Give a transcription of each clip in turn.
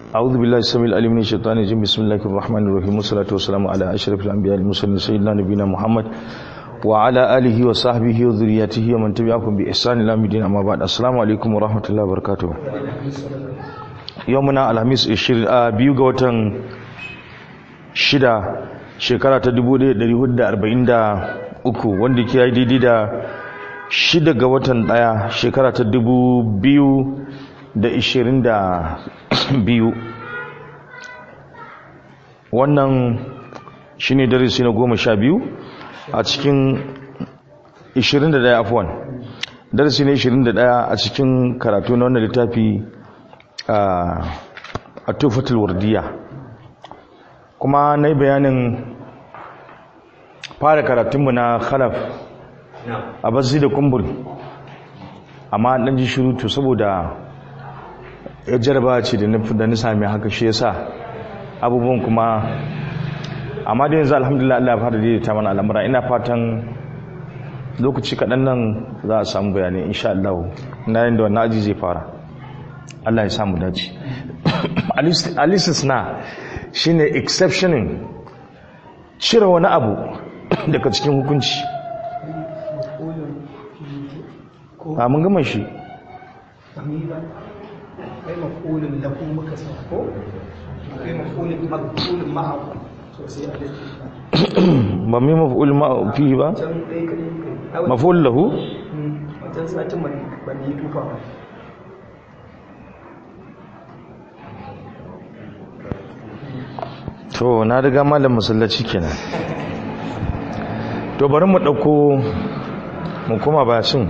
أعوذ بالله السميع العليم من الشيطان الرجيم بسم الله الرحمن الرحيم والصلاة والسلام على أشرف الأنبياء المرسلين سيدنا نبينا محمد وعلى آله وصحبه وذريته ومن تبعهم بإحسان إلى يوم الدين أما بعد السلام عليكم ورحمة الله وبركاته يومنا الخميس 20 biyu ga watan shida shekara ta 1443 wanda ke yi daidai da shida ga watan daya shekara ta 2022 wannan shine darasi na goma sha biyu a cikin 21 afwan darasi ne 21 a cikin karatu na wannan littafi a tufatul wardiya kuma na yi bayanin fara karatunmu na khalaf a basi da kumbul amma ɗan ji shirutu saboda ya jarba ce da na sami haka shi yasa abubuwan kuma amma da yanzu alhamdulillah Allah ya fara daidaita mana al'amura ina fatan lokaci kaɗan nan za a samu bayanai insha Allah na yin da wannan aji zai fara Allah ya samu dace alisis na shine exceptioning cire wani abu daga cikin hukunci a mun gama shi kai mafulin lahu muka sako kai mafulin mafulin ma'aku sosai a ba mai maf'ul ma fihi ba can ɗaya kaɗai kai maf'ul lahu wajen satin ban yi tufa ba to na riga malam masallaci kenan to bari mu dauko mu kuma basin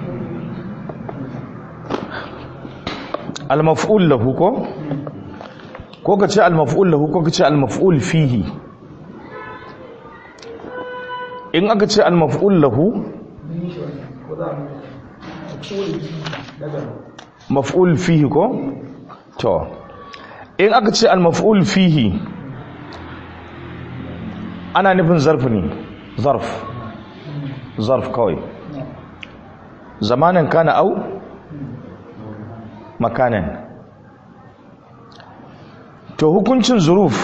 al-maf'ul lahu ko ko kace al-maf'ul lahu ko kace al-maf'ul fihi in aka ce al-maf'ul lahu ko za mu mafulin daga maf'ul fihi ko to in aka ce al-maf'ul fihi ana nufin zarf ne zarf zarf kawai zamanin kana au makanan to hukuncin zuruf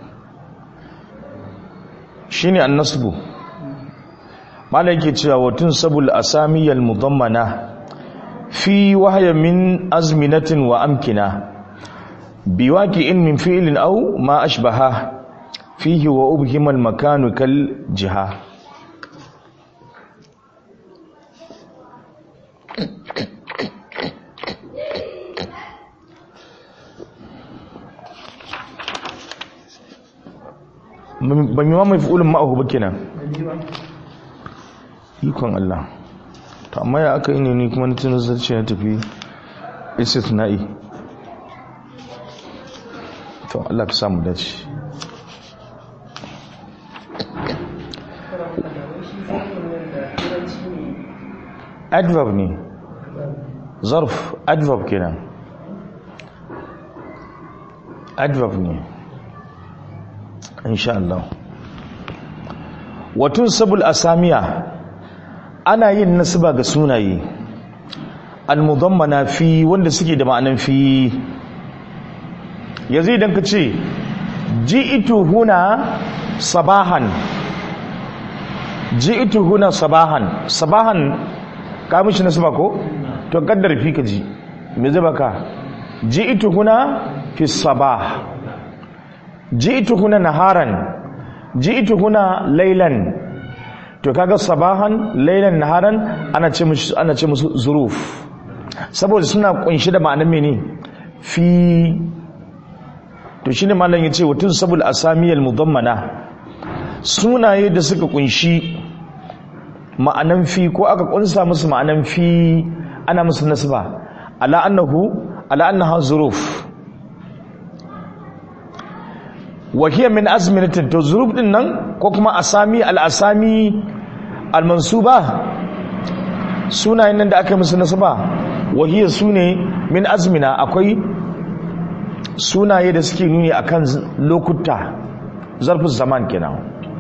shine annasbu malai yake cewa watun sabul asamiyal mudammana fi wahya min azminatin wa amkina biwaqi'in min fi'lin aw ma ashbaha fihi wa ubhima al-makanu kal jiha ban yi ma mai fi'ulun ma'ahu ba kenan ikon Allah to amma ya aka yi ne ni kuma na tunan zarce na tafi istithna'i to Allah ka samu dace adverb ne zarf adverb kenan adverb ne insha Allah watun sabul asamiya ana yin nasaba ga sunaye almudammana fi wanda suke da ma'anan fi yanzu idan ka ce ji'itu huna sabahan ji'itu huna sabahan sabahan ka mishi nasaba ko to kaddar fi ka ji me zai baka ji'itu huna fi sabah ji'itu huna naharan ji'itu huna laylan to kaga sabahan laylan naharan ana ce musu ana ce musu zuruf saboda suna kunshi da ma'anar mene fi to shine malam yace wutun sabul asamiyal mudammana sunaye da suka kunshi ma'anan fi ko aka kunsa musu ma'anan fi ana musu nasba ala annahu ala annaha zuruf wa hiya min azminatin to zuruf din nan ko kuma asami al asami al mansuba sunayen nan da aka musu nasba wa hiya sune min azmina akwai sunaye da suke nuni akan lokuta zarfin zaman kenan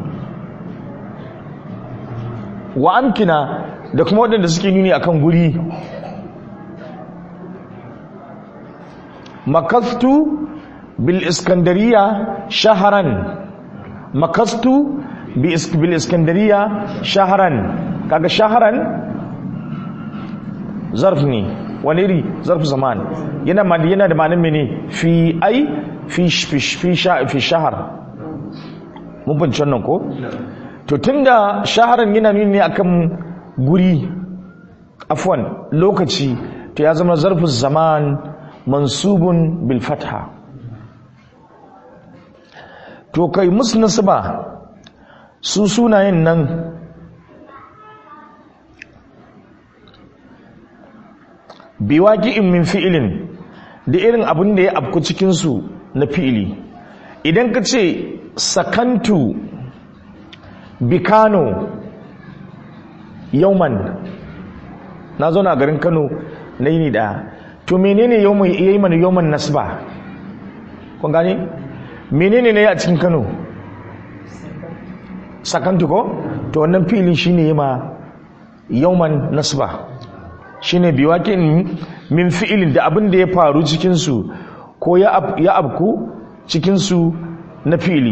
wa amkina da kuma waɗanda suke nuni akan guri makastu bil iskandariya shaharan makastu bil iskandariya shaharan kaga shaharan zarf ne wani iri zarf zaman yana yana da ma'anin mene fi ai fi fi fi shahar mun bince wannan ko to tunda shaharan yana nuni ne akan guri afwan lokaci to ya zama zarfu zaman mansubun bil fatha to kai musu nasaba su sunayen nan biwaqi'in min fi'ilin da irin abin da ya afku cikin su na fi'ili idan ka ce sakantu bikano yauman na zo na garin kano na yini daya to menene yayi mana yauman nasba kun gane menene ne a cikin kano sakantu ko to wannan fili shine yima yauman nasba shine biwakin min fi'ilin da abin da ya faru cikin su ko ya abku cikin su na fili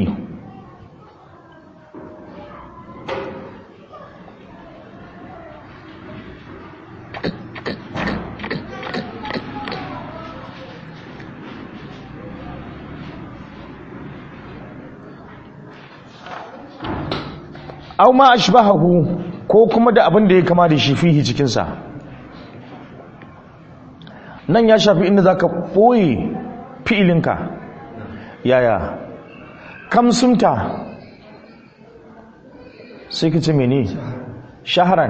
aw ma ashbahahu ko kuma da abin da ya kama da shi fihi cikin sa nan ya shafi inda zaka boye fi'ilinka yaya kamsunta sai ka ce mene shaharan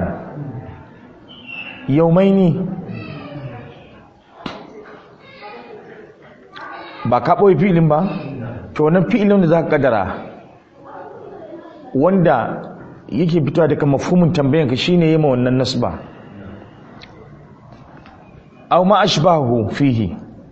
yaumaini ba ka ɓoye fi'ilin ba to wannan fi'ilin da za ka kadara wanda yake fitowa daga mafhumin tambayanka shine yema wannan nasba aw ma ashbahu fihi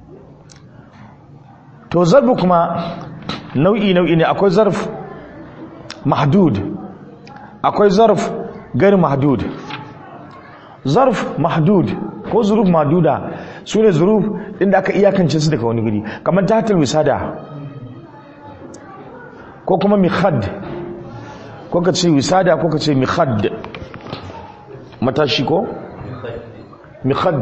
to zarfu kuma nau'i nau'i ne akwai zarf mahdud akwai zarf gari mahdud zarf mahdud ko zuruf mahduda su ne zuruf inda aka iyakance su daga wani guri kamar tahatul wisada ko kuma mikhad ko ka ce wisada ko ka ce mikhad matashi ko mikhad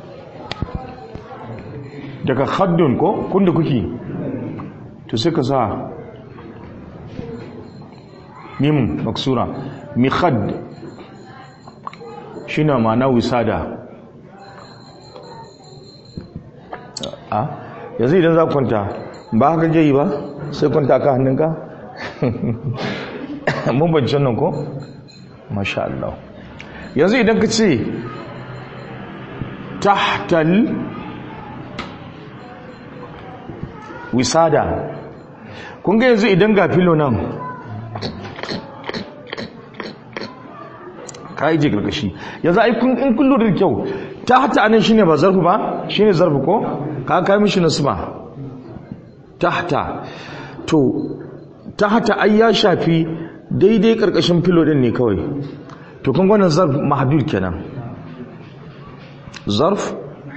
daga khaddun ko kunda kuke to sai ka sa mimun maksura mikhad shine ma'ana wisada a yanzu idan za kwanta ba haka ke yi ba sai kwanta ka hannunka mun bancin nan ko? masha Allah yanzu idan ka ce tahtal wisada kun ga yanzu idan ga filo nan ka yi je karkashi yanzu ai in kun lura da kyau ta hata anan shine ba zarfu ba shine zarfu ko ka kai mishi nasba tahta to tahta ai ya shafi daidai karkashin filo din ne kawai to kun gwanin zarf mahdud kenan zarf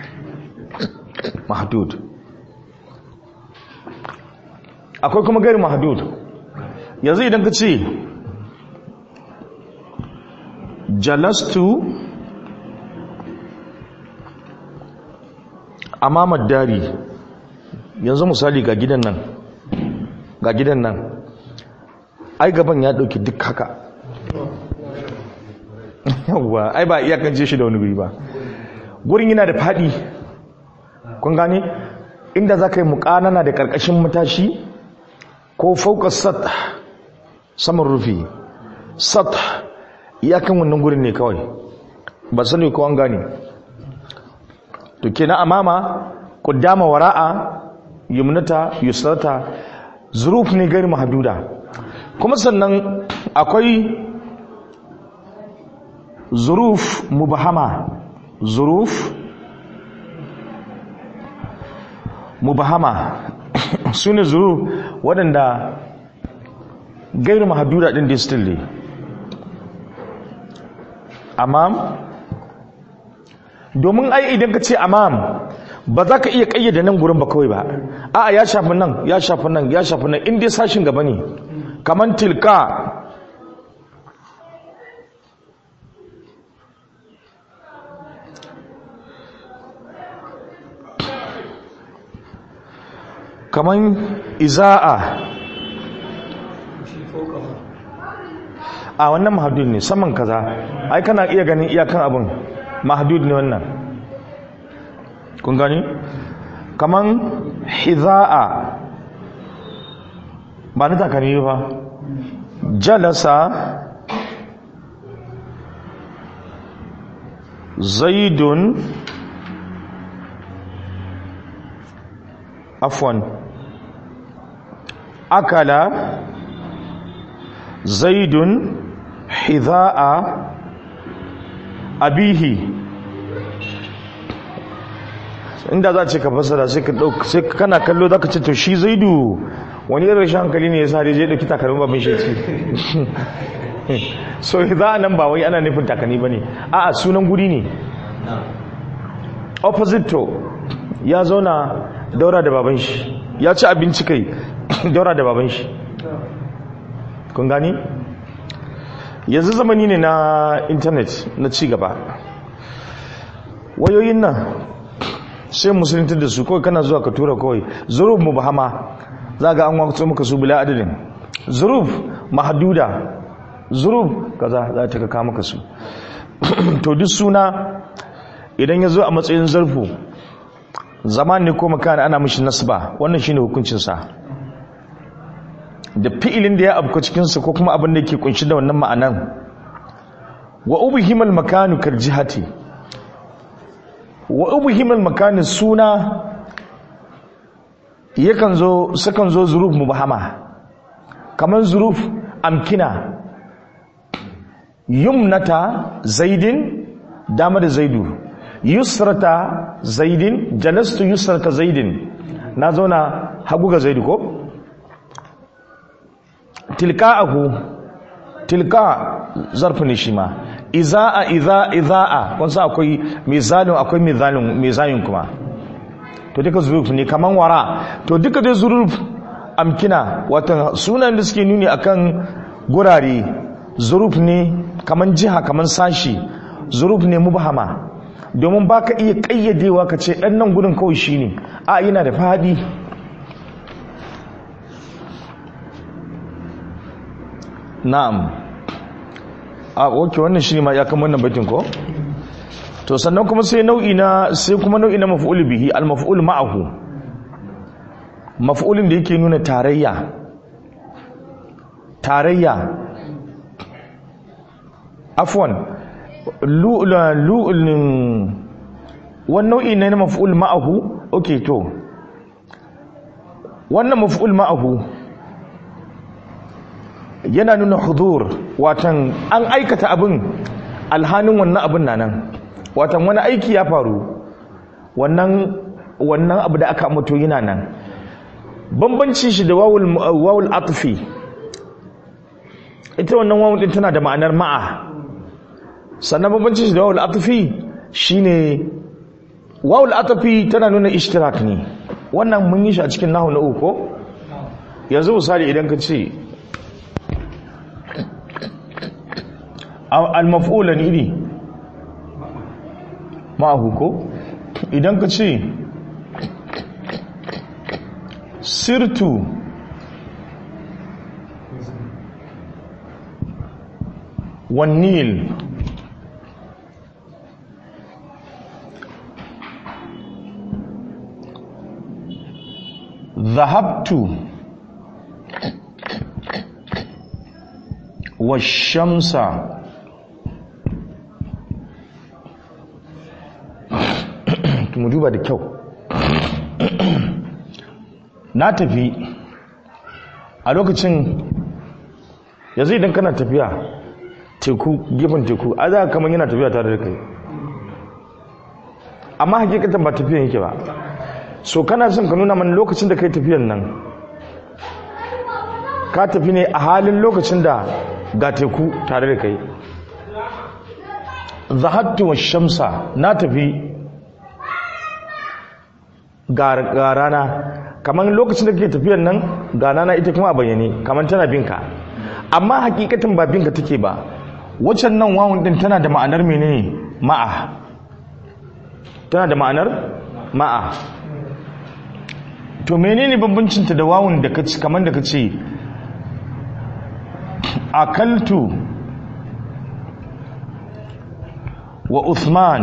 mahdud akwai kuma gari mahdud yanzu idan ka ce jalastu amamar dari yanzu misali ga gidan nan ga gidan nan ai gaban ya dauki duk haka yawwa ai ba iyakance shi da wani guri ba gurin yana da fadi kun gane inda za ka yi mukanana da karkashin matashi ko fauka sat saman rufi sat iyakan wannan gurin ne kawai ba sani ko an gane to kenan amama qaddama wara'a yumnata yusrata zuruf ne gari mahduda kuma sannan akwai zuruf mubahama zuruf mubahama su ne zuruf waɗanda gairu mahduda ɗin da still ne amam domin ai idan ka ce amam ba za ka iya kayyade nan gurin ba kawai ba a'a ya shafi nan ya shafi nan ya shafi nan in dai sashin gaba ne kaman tilka kaman iza'a shi fauka ba a wannan mahadud ne saman kaza ai kana iya ganin iyakan abin mahadud ne wannan kun gani kaman hiza'a ba ni takalmi ba jalasa zaidun afwan akala zaidun hiza'a abihi inda za ce ka fasara sai ka dauk sai kana kallo zaka ce to shi zaidu wani irin rashin hankali ne yasa dai je dauki takalmin babin shi ce so hiza'a nan ba wai ana nufin takalmi bane a'a sunan guri ne opposite to ya zauna daura da baban shi ya ci abinci kai daura da baban shi kun gani yanzu zamani ne na intanet na cigaba wayoyin nan sai musulunta da su kawai kana zuwa ka tura kawai zuruf mubahama za ga an wakto maka su bila adadin zuruf mahaduda zuruf kaza za ta kaka maka su to duk suna idan ya zo a matsayin zarfu zaman ne ko makana ana mishi nasba wannan shine hukuncinsa da fi'ilin da ya abka cikinsa ko kuma abin da ke kunshi da wannan ma'anan wa ubhimal makanu kal jihati wa ubhimal makanu suna yakan zo sukan zo zuruf mubahama kamar zuruf amkina yumnata zaidin dama da zaidu yusrata zaidin jalastu yusrata zaidin na zauna hagu ga zaidu ko tilka'ahu tilka zarfi ne shi ma iza'a iza iza'a kun sa akwai mizalin akwai mizalin mizalin kuma to duka zuruf ne kaman wara to duka dai zuruf amkina watan sunan da suke nuni akan gurare zuruf ne kaman jiha kaman sashi zuruf ne mubhama domin baka iya kayyadewa ka ce dan nan gudun kawai shine a yana da fadi na'am a oke wannan shi ne ma ya kama wannan baitin ko to sannan kuma sai nau'i na sai kuma nau'i na maf'ul bihi al maf'ul ma'ahu maf'ulin da yake nuna tarayya tarayya afwan lu'lun wannan nau'i ne na maf'ul ma'ahu okay to wannan maf'ul ma'ahu yana nuna hudur watan an aikata abin alhanin wannan abin na nan watan wani aiki ya faru wannan wannan abu da aka mutu yana nan bambanci shi da wawul wawul atfi ita wannan wawul din tana da ma'anar ma'a sannan bambanci shi da wawul atfi shine wawul atfi tana nuna ishtirak ne wannan mun yi shi a cikin nahu na uku yanzu misali idan ka ce al-maf'ulan iri ma'ahu ko idan ka ce sirtu wannil ذهبت والشمس mu duba da kyau na tafi a lokacin yanzu idan kana tafiya teku gefen teku a za kamar yana tafiya tare da kai amma hakikatan ba tafiyan yake ba so kana son ka nuna mana lokacin da kai tafiyan nan ka tafi ne a halin lokacin da ga teku tare da kai zahattu wa shamsa na tafi ga ga rana kamar lokacin da kake tafiyar nan ga rana ita kuma a bayyane kamar tana binka amma hakikatin ba binka take ba waccan nan wawun din tana da ma'anar menene ma'a tana da ma'anar ma'a to menene bambancinta da wawun da kace kamar da kace akaltu wa Uthman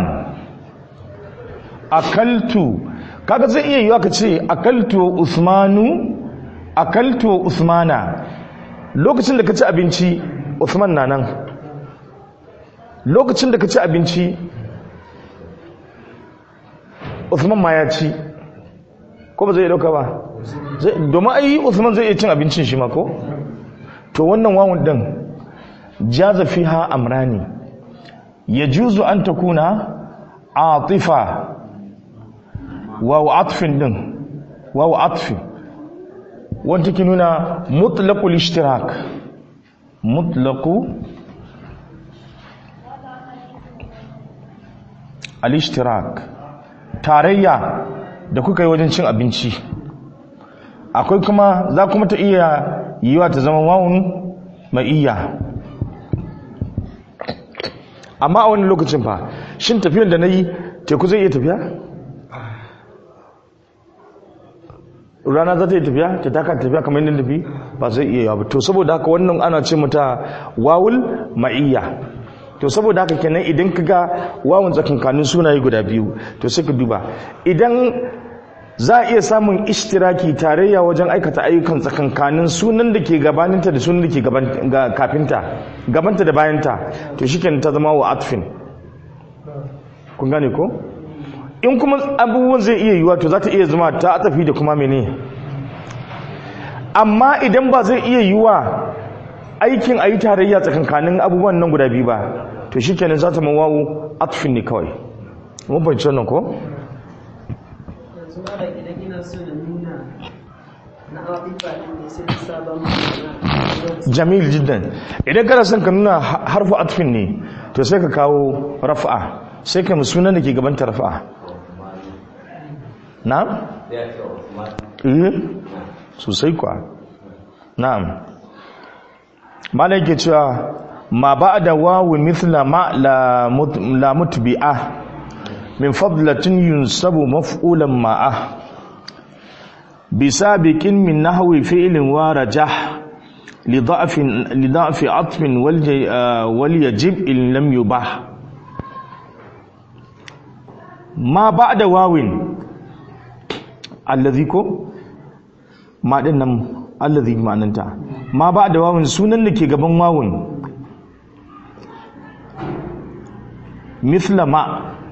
akaltu kaga zai iya yiwa ka ce akaltu wa Uthmanu akaltu wa Uthmana lokacin da ka ci abinci Uthman na nan lokacin da ka ci abinci Uthman ma ya ci ko ba zai dauka ba domin ai Uthman zai iya cin abincin shi ma ko to wannan wawun din jaza fiha amrani yajuzu an takuna atifa wawu atfin din wawu atfi wanda ke nuna mutlaqul ishtirak mutlaqu al-ishtirak tarayya da kuka yi wajen cin abinci akwai kuma za kuma ta iya yiwa ta zama wawun mai iya amma a wani lokacin fa shin tafiyan da na yi teku zai iya tafiya? rana za ta yi tafiya ta taka tafiya kamar yadda tafi ba zai iya yawa to saboda haka wannan ana ce mata wawul ma'iyya to saboda haka kenan idan ka ga wawun tsakankanin sunaye guda biyu to sai ka duba idan za a iya samun ishtiraki tarayya wajen aikata ayyukan tsakankanin sunan da ke gabaninta da sunan da ke kafinta gabanta da bayanta to shi ta zama wa atfin kun gane ko in kuma abubuwan zai iya yiwuwa to za ta iya zama ta atafi da kuma mene amma idan ba zai iya yiwuwa aikin a yi tarayya tsakankanin abubuwan nan guda biyu ba to shi kenan za ta mawawo atfin ne kawai mun fahimci wannan ko yanzu mara idan ina so na nuna na abubuwa ɗin ne sai na sabon ma'ana jamil jiddan idan kana son ka nuna harfu atfin ne to sai ka kawo rafa'a sai ka sunan da ke gabanta rafa'a na'am eh sosai kuwa na'am malai ke cewa ma ba'da wawu mithla ma la mut- la mutbi'a min fadlatin yunsabu maf'ulan ma'a bisabiqin min nahwi fi'lin wa rajah لضعف لضعف عطف والج- آه، وليجب إن لم يباح ما بعد واو الذي كو ما دين nan alladhi ma'ananta ma ba'da wawun sunan da ke gaban wawun mithla ma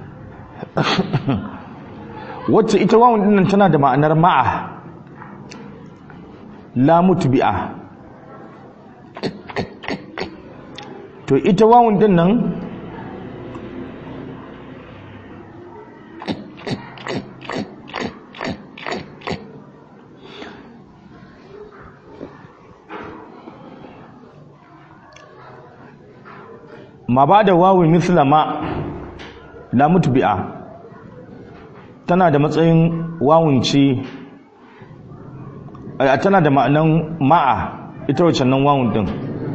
wacce ita wawun dinnan tana da ma'anar ma'a la mutbi'a to ita wawun din nan ma ba da wawun misla ma la mutbi'a tana da matsayin wawun ce a tana da ma'anan ma'a ita wacce nan wawun din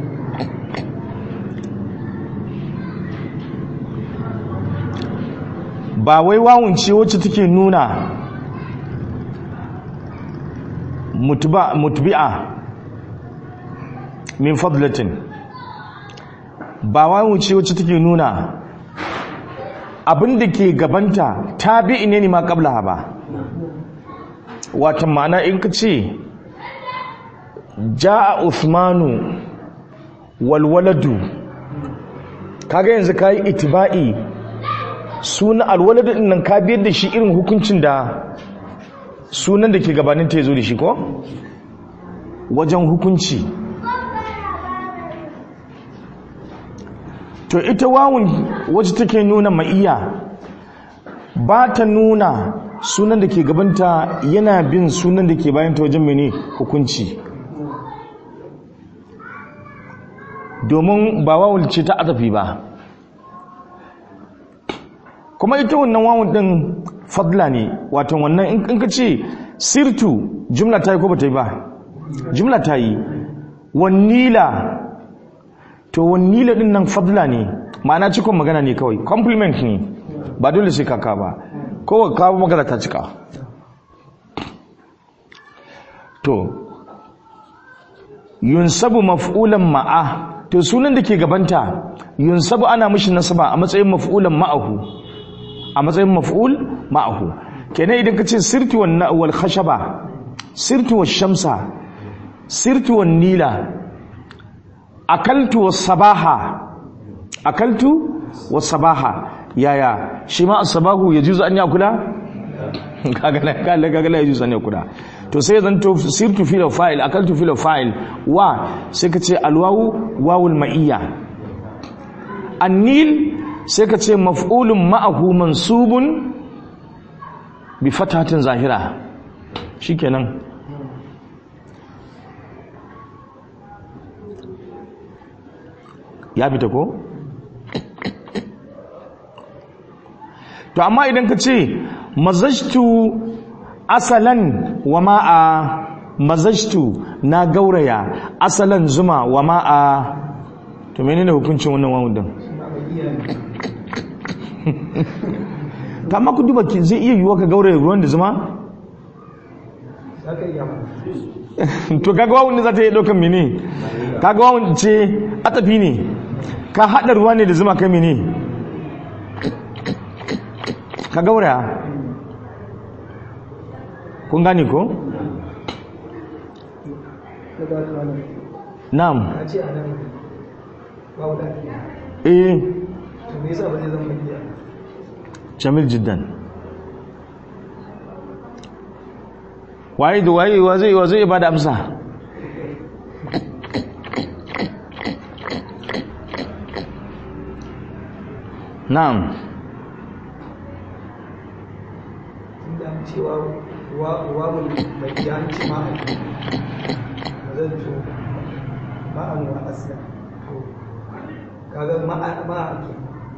ba wai wawun ce wacce take nuna mutuba mutbi'a min fadlatin ba wawun ce wacce take nuna abin da ke gabanta tabi'i ne ne ma qablaha ba wata ma'ana in ka ce ja'a usmanu walwaladu kaga yanzu kayi itiba'i suna alwaladu din nan ka biyar da shi irin hukuncin da sunan da ke gabanin ta zo da shi ko wajen hukunci to ita wawun wacce take nuna ma'iya ba ta nuna sunan da ke gabanta yana bin sunan da ke bayanta wajen mene hukunci domin ba wawul ce ta azafi ba kuma ita wannan wawun din fadla ne wato wannan in in ka ce sirtu jumla ta yi ko ba ta yi ba jumla ta yi wannila to wannila din nan fadla ne ma'ana cikon magana ne kawai compliment ne ba dole sai kaka ba kowa kawo magana ta cika to yunsabu maf'ulan ma'a to sunan da ke gabanta yunsabu ana mishi nasaba a matsayin maf'ulan ma'ahu a matsayin maf'ul ma'ahu kenan idan ka ce sirtu wan wal khashaba sirtu wash shamsa sirtu wan nila akaltu was sabaha akaltu was sabaha yaya shi ma as-sabahu yajuzu an yakula kaga la kaga kaga la yajuzu an yakula to sai zan to sirtu fil fa'il akaltu fil fa'il wa sai ka ce alwawu wawul ma'iyya annil sai ka ce maf'ulun ma'ahu mansubun bi fatatin zahira shikenan ya fita ko to amma idan ka ce mazajtu asalan wa ma'a mazajtu na gauraya asalan zuma wa ma'a to menene hukuncin wannan wawun din ta amma ku duba ki zai iya yiwuwa ka gauraya ruwan da zuma za ka iya ma to kaga wawun ne za ta yi ɗaukan mene kaga wawun ce atafi ne ka haɗa ruwa ne da zuma kai mene ka gauraya kun gane ko na ba ka wani na'am a ce a nan babu da ake eh to me yasa ba zai zama iya jamil jiddan waye da waye wa zai wa zai ba da amsa na'am inda an cewa wawul mai yanci ma'a ba zan to ma'an wa asla to kaga ma'a ma'a ke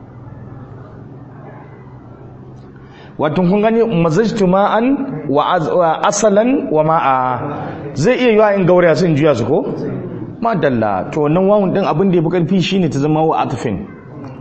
wato kun gani mazajtu ma'an wa az- wa asalan wa ma'a zai iya yiwa in gauraya sun juya su ko madalla to wannan wawun din abin da ya fi karfi shine ta zama wa atfin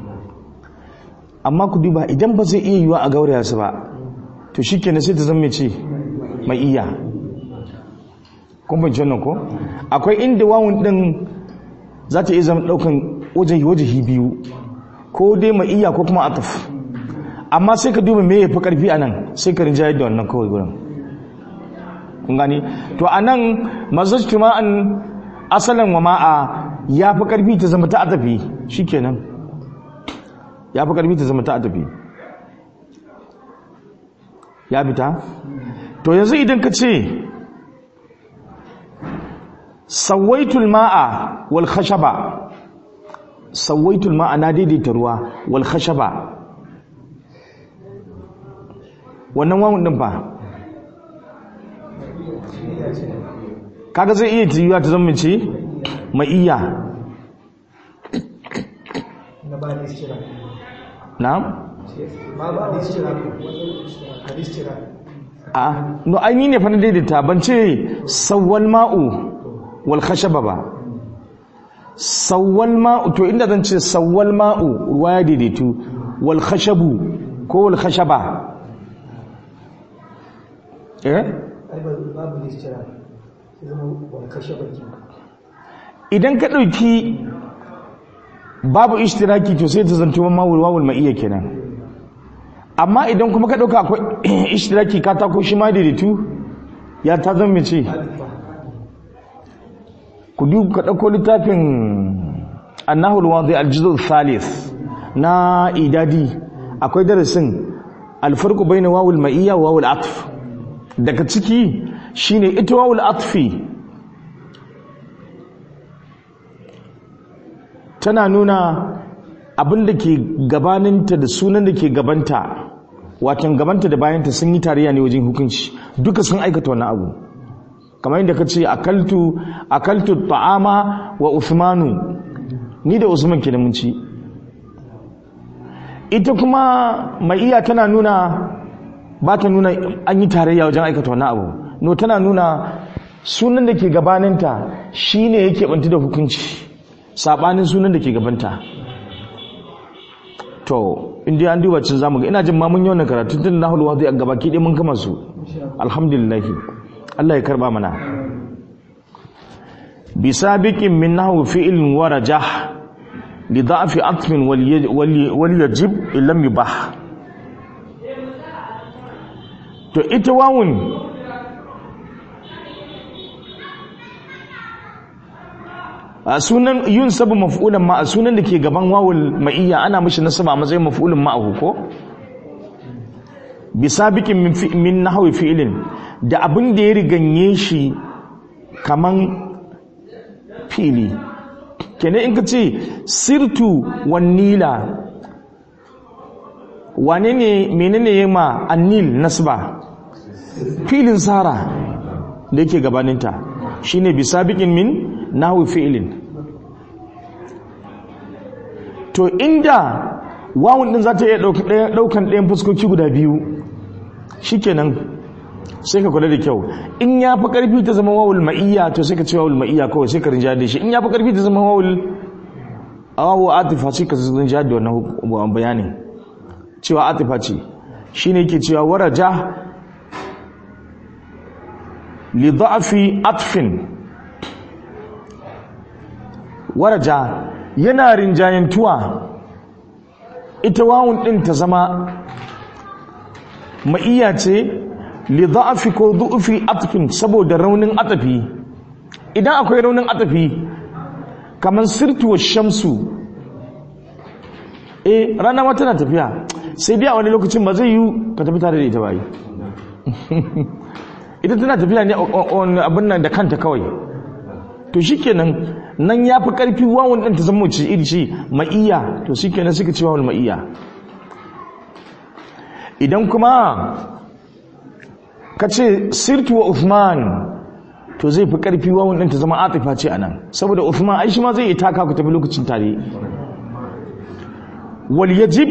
amma ku duba idan ba zai iya yiwa a gauraya su ba to shikenan sai ta zama mai ce mai iya kun bin wannan ko akwai inda wawun din za ta iya zama daukan wajahi wajahi biyu ko dai mai iya ko kuma ataf amma sai ka duba me ya fi karfi a nan sai ka rinjayar da wannan kawai gurin kun gani to a nan mazajtu ma'an asalin wa ma'a ya fi karfi ta zama ta atafi shikenan ya fi karfi ta zama ta atafi ya fita to yanzu idan ka ce sawaitul ma'a wal khashaba sawaitul ma'a na daidaita ruwa wal khashaba wannan wawun din fa kaga zai iya tiyuwa ta zama ce mai iya na ba da istira na ma ba da istira hadis istira a no ai ni ne fa na daidaita ban ce sawwal ma'u wal khashaba ba sawwal ma'u to inda zan ce sawwal ma'u ruwa ya daidaitu wal khashabu ko wal khashaba eh ai ba babu da istira sai zama wani kashe baki idan ka ɗauki babu ishtiraki to sai ta zanto mawul wawul ma'iyya kenan amma idan kuma ka ɗauka akwai ishtiraki ka tako shi ma daidaitu ya ta zama ce ku duk ka ɗauko littafin annahul wadi aljizu thalith na idadi akwai darasin alfarku bayna wawul ma'iyya wa wawul atf daga ciki shine ita wawul atfi tana nuna abin da ke gabaninta da sunan da ke gabanta watan gabanta da bayanta sun yi tarayya ne wajen hukunci duka sun aikata wannan abu kamar yadda ka ce akaltu akaltu ta'ama wa usmanu ni da usman ke da mun ci ita kuma ma'iya tana nuna ba ta nuna an yi tarayya wajen aikata wani abu no tana nuna sunan da ke gabaninta shine yake bantu da hukunci sabanin sunan da ke gabanta to inda an duba cin zamu ga ina jin ma mun yi wannan karatu tun na hulwa zai gaba ki mun kama su alhamdulillah Allah ya karba mana bi sabiqin min nahwi fi'lin wa rajah li da'fi atfin wal yajib illam yubah to ita wawun a sunan yun sabu maf'ulan ma a sunan da ke gaban wawul ma'iyya ana mishi nasaba a matsayin maf'ulun ma'ahu ko bi sabiqin min min nahwi fi'lin da abin da ya riganye shi kaman fili kenan in ka ce sirtu wan nila wane ne menene ya ma annil nasba filin sara da yake gabaninta shine bi sabiqin min nahwi fi'lin to inda wawun din za ta iya daukan ɗayan fuskoki guda biyu shikenan sai ka kula da kyau in ya fi ƙarfi ta zama wawul ma'iyya to sai ka ce wawul ma'iyya kawai sai ka rinja da shi in ya fi ƙarfi ta zama wawul awawu atifa sai ka rinja da wannan bayanin cewa atifa ce shine yake cewa waraja li da'fi atfin waraja yana rinjayantuwa ita wawun din ta zama ma'iyya ce li da'fi ko du'fi atfin saboda raunin atafi idan akwai raunin atafi kamar sirtu wa shamsu eh rana ma tana tafiya sai dai a wani lokacin ba zai yi ka tafi tare da ita ba yi ita tana tafiya ne abin nan da kanta kawai to shikenan nan ya fi ƙarfi wawon ɗin ta zama ce iri ce ma'iya to shikenan suka ce wawon ma'iya idan kuma ka ce sirtu wa Uthman to zai fi ƙarfi wawon ɗin ta zama atifa ce a nan saboda Uthman ai shi ma zai yi taka ku tafi lokacin tare wal yajib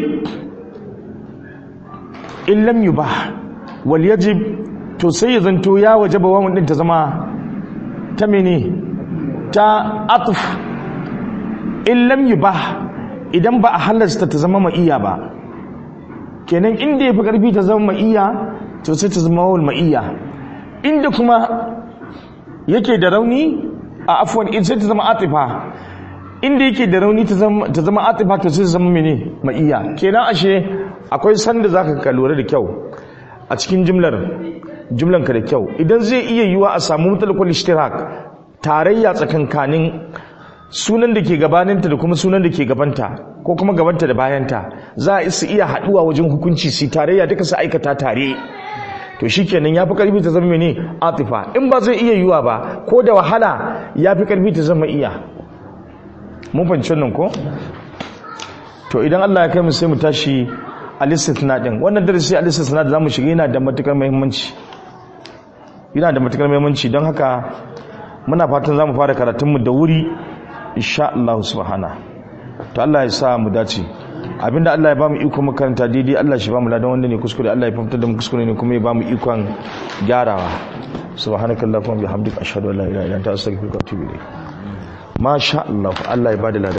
in lam yubah wal yajib to sai ya zanto ya wajaba wawon ɗin ta zama ta mene ta atuf in lam yubah idan ba a halasta ta zama ma'iya ba kenan inda ya fi ƙarfi ta zama ma'iya to sai ta zama wawul ma'iyya inda kuma yake da rauni a afwan in sai ta zama atifa inda yake da rauni ta zama atifa to sai ta zama mene ma'iyya kenan ashe akwai sanda zaka ka lura da kyau a cikin jimlar jimlan ka da kyau idan zai iya yiwa a samu mutalakul ishtirak tarayya tsakankanin sunan da ke gabaninta da kuma sunan da ke gabanta ko kuma gabanta da bayanta za a su iya haduwa wajen hukunci su tarayya duka su aikata tare to shikenan yafi karfi ta zama mene atifa in ba zai iya yiwa ba ko da wahala yafi karfi ta zama iya mun fahimci nan ko to idan Allah ya kai mu sai mu tashi al-istithna din wannan darasi al-istithna da zamu shiga yana da matukar muhimmanci yana da matukar muhimmanci don haka muna fatan zamu fara karatun mu da wuri insha Allah subhana to Allah ya sa mu dace abinda Allah ya bamu iko makaranta daidai Allah shi bamu ladan wanda ne kuskure Allah ya fahimtar da mu kuskure ne kuma ya bamu ikon gyarawa subhanakallahumma bihamdika ashhadu an la ilaha illa anta astaghfiruka wa atubu ilayk masha Allah Allah ya bada ladan